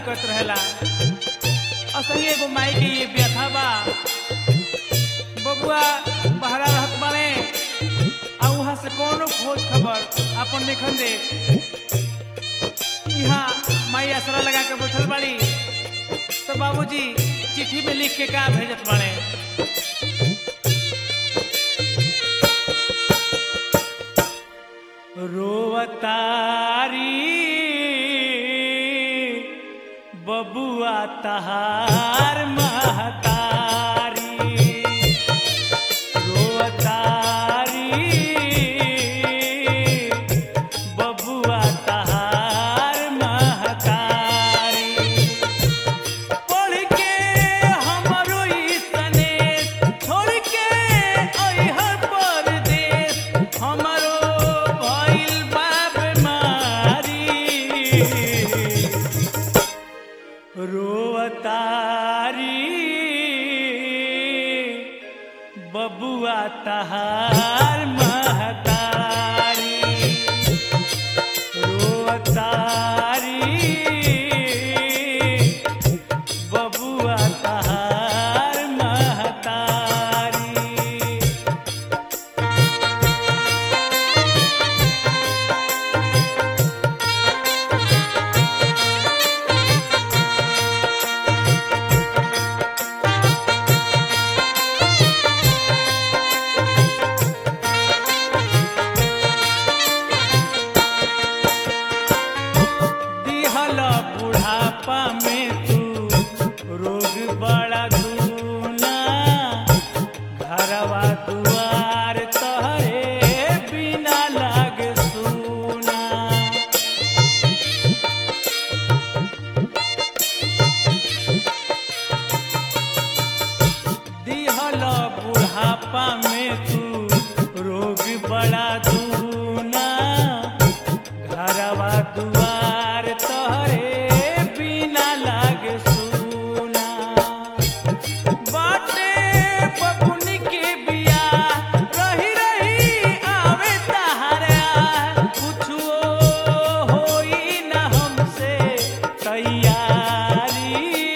करत रहेला असही एगो माई के ये व्यथा बा बबुआ बहरा रहत बाड़े आ वहाँ से कोनो खोज खबर अपन देखन दे यहाँ माई असरा लगा के बैठल बाड़ी तो बाबूजी चिट्ठी में लिख के का भेजत बाड़े रोवतारी बबुआ तहार महतारी रोवतारी बबुआ तहार महतारी पढ़ के हमरो ई सनेश छोड़ के अइहर परदेश हमरो भइल बा बीमारी रोवतारी बबुआ तहार महतारी रोवतारी बबुआ तहार महतारी दिहल बुढ़ापा में तू रोग बड़ा दूना घरवा दुआर तहरे बिना लाग सुना दिहल बुढ़ापा में तू रोग बड़ा दूना घरवा दुआर तोहरे बिना लाग सुना बाटे बबुनी के बिया रही रही आवे तहारा कुछो होई ना हमसे तैयारी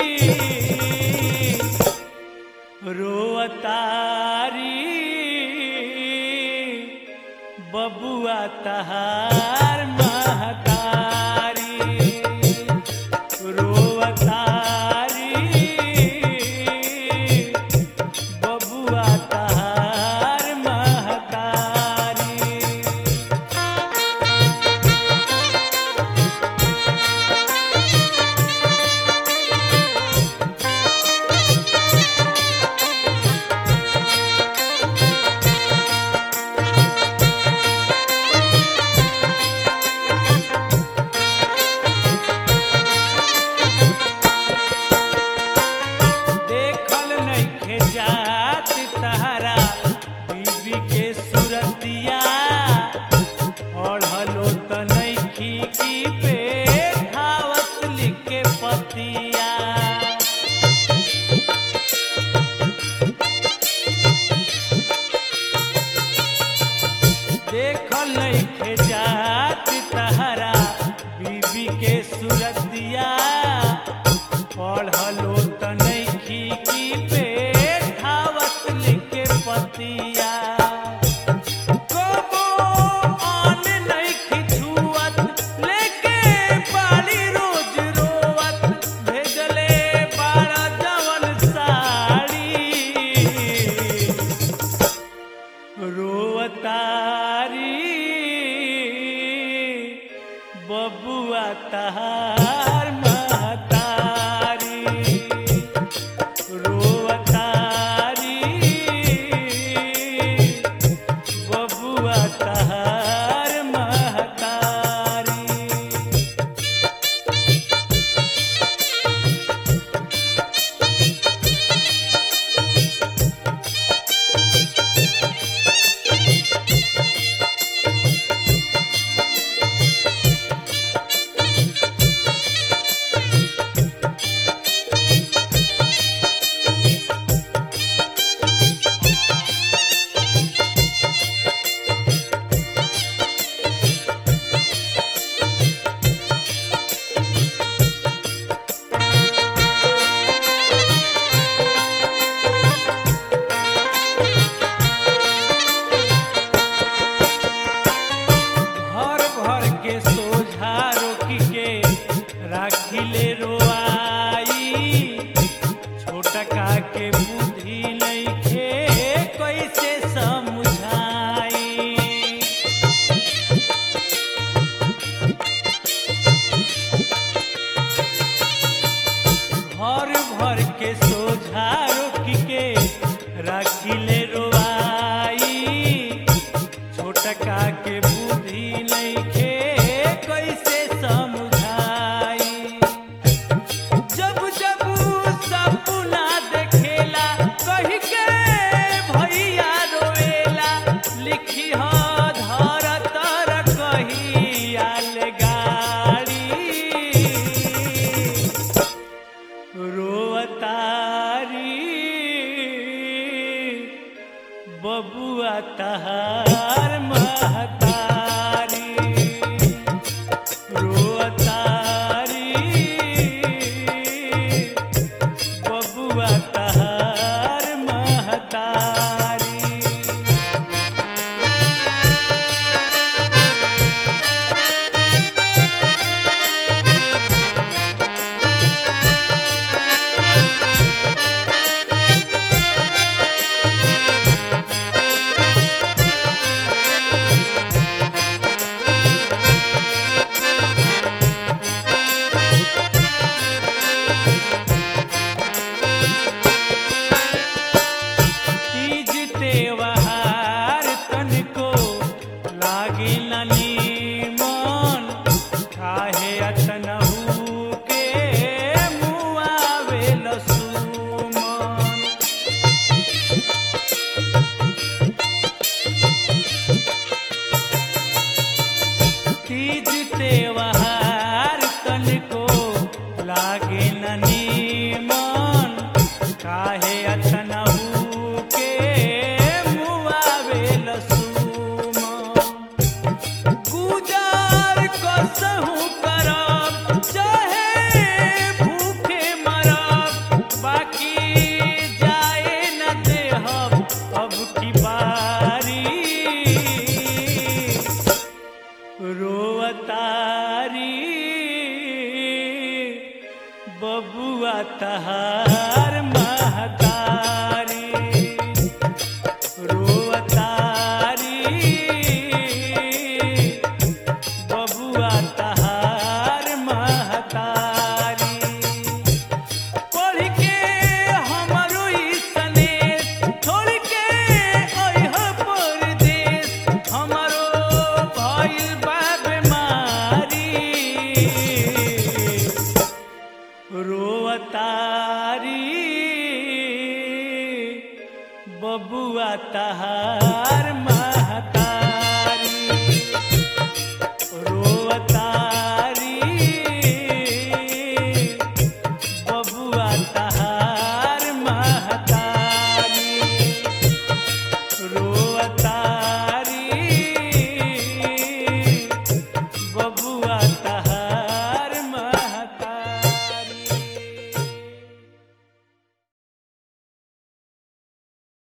रोअतारी बबुआ तहार महतारी रोअतारी बबुआ तहार महतारी देखल नइखे जात तहरा बीबी के सुरतिया ओढ़लो त नइखी की पे धावत लिखे पतिया देखल नइखे जात तहरा बीबी के सुरतिया पढ़लो त नइखी की पे धावत लिखे पतिया कबो आन नइखी छुअत लेके बाड़ी रोज रोवत भेजले बाड़ा जवन साड़ी रोवतारी बबुआ तहार लिखी हो धर तर कही आल गाड़ी रोवतारी बबुआ तहार महतारी रोवतारी बबुआ तहार महतारी तीज त्योहार तनिको लागे नीमन काहे अतनहु के मुआवे लसुमन तीज त्योहार तनिको लागे नीमन काहे अतनहु के मुआवे लसुमन गुजार कसहु करब चाहे भूखे मरब बाकी जाए न देहब अब की बारी रोवतारी बबुआ तहार महतारी रोवतारी बबुआ तहार महतारी पढ़ के हमरो ई सनेश छोड़ के अइह परदेश हमरो भइल बा बेमारी रोवतारी बबुआ तहार महता